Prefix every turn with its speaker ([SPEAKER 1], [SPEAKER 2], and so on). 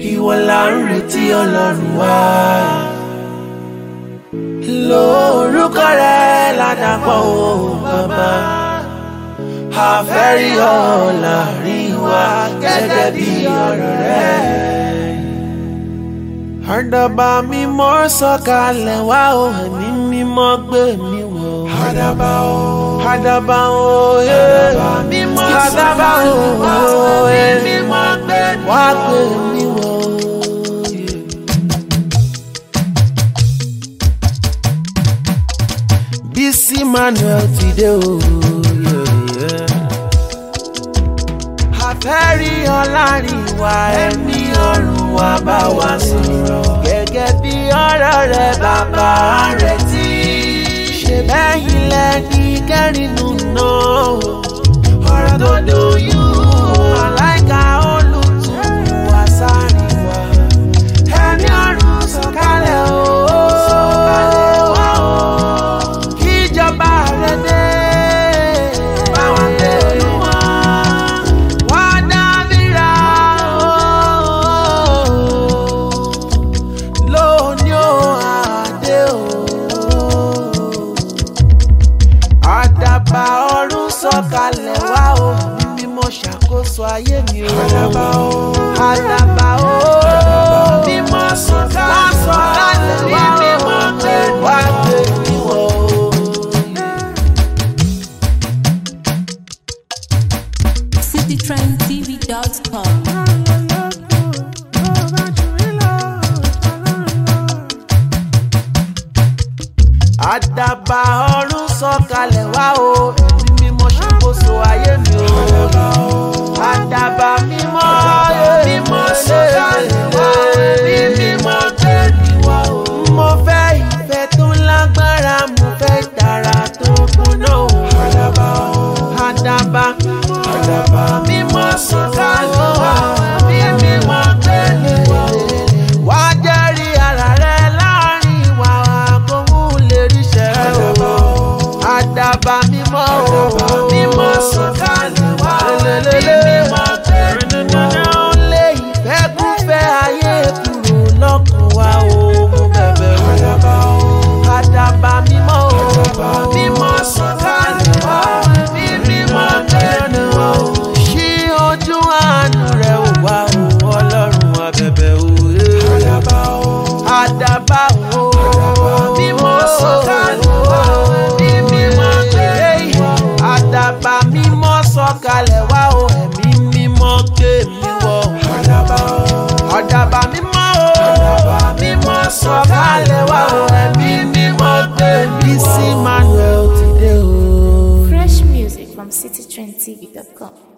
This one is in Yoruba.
[SPEAKER 1] ìwọ là ń retí ọlọ́run wá. lórúkọ rẹ ládàpọ̀ o bàbá àfẹ́rí ọ láàrin wa gẹ́gẹ́ bí ọ̀rọ̀ rẹ. àdàbà mímọ́ sọ̀kalẹ̀ wá o ẹ̀mí mímọ́ gbé mi wọ̀. àdàbà o àdàbà o àdàbà mímọ́ sọ̀kalẹ̀ wá o ẹ̀mí mímọ́ gbé mi wọ̀. wá gbé mi wọ̀. Bísí Manuel ti dé o. Àfẹ́rí ọlárin wa ẹ̀mí ọ̀run wa bá wa sọ̀rọ̀. Gẹ́gẹ́ bí ọ̀rọ̀ rẹ̀ bàbá rẹ̀ tí. Ṣé bẹ́yìn lẹ́ni kẹ́rìnù náà? Ọ̀rọ̀ tó dùnyún. Màláìka olùtùnú wa sáré wa. Ẹ̀mí ọ̀run sọ̀kalẹ̀ o. Sọ̀kalẹ̀ wá o kíjọba rẹ dé. Báwa gbé olúwa, wá dábìrà o. Lóní o àdé o. Àdàbà ọ̀run sọ̀kalẹ̀ wá o. Mímọ́ ṣàkóso ayé mi o. Àdàbà o. Àdàbà o. Mímọ́ sọ̀kalẹ̀ wá o. Mímọ́ gbé wá gbé mi wọ̀ o.
[SPEAKER 2] citytrendtv.com.
[SPEAKER 1] àdàbà ọ̀run sọ̀kalẹ̀ wá o ẹ̀mí mímọ́ ṣàkóso ayé mi o àdàbà mímọ́ mímọ́ sọ̀kalẹ̀ wá ẹ̀mí mímọ́ tẹ̀lé wá o. mo fẹ́ ìfẹ́ tó lágbára mo fẹ́ ìtara tó kúnná o. àdàbà o àdàbà àdàbà mímọ́ sọ̀kalẹ̀ wá ẹ̀mí mímọ́ tẹ̀lé wá o. wá jẹ́rìí ara rẹ láàrin wa kó mú lè ríṣẹ́ o. àdàbà mímọ́ o mímọ́ sọ̀kalẹ̀ wá ẹ̀mí mímọ́ tẹ̀lé wá o. lé ìfẹ́kúfẹ́ ayé kúrò lọ́kàn wa o mo bẹ̀bẹ̀ o. àdàbà mímọ́ o mímọ́ sọ̀kalẹ̀ wá ẹ̀mí mímọ́ tẹ̀lé wá o. ṣí ojú àánú rẹ̀ wá o ọlọ́run abẹ̀bẹ̀ o. àdàbà o àdàbà o mímọ́ sọ̀kalẹ̀ wá ẹ̀mí mímọ́ tẹ̀lé wá o. àdàbà mímọ́ sọ̀kalẹ̀ wá o ẹ̀mí mímọ́ gbé mi wọ̀. àdàbà o àdàbà mímọ́ o mímọ́ sọ̀kalẹ̀ wá o ẹ̀mí mímọ́ gbé mi wọ̀. Bísí Manuel ti dé o.
[SPEAKER 2] Fresh music from citytrendtv.com.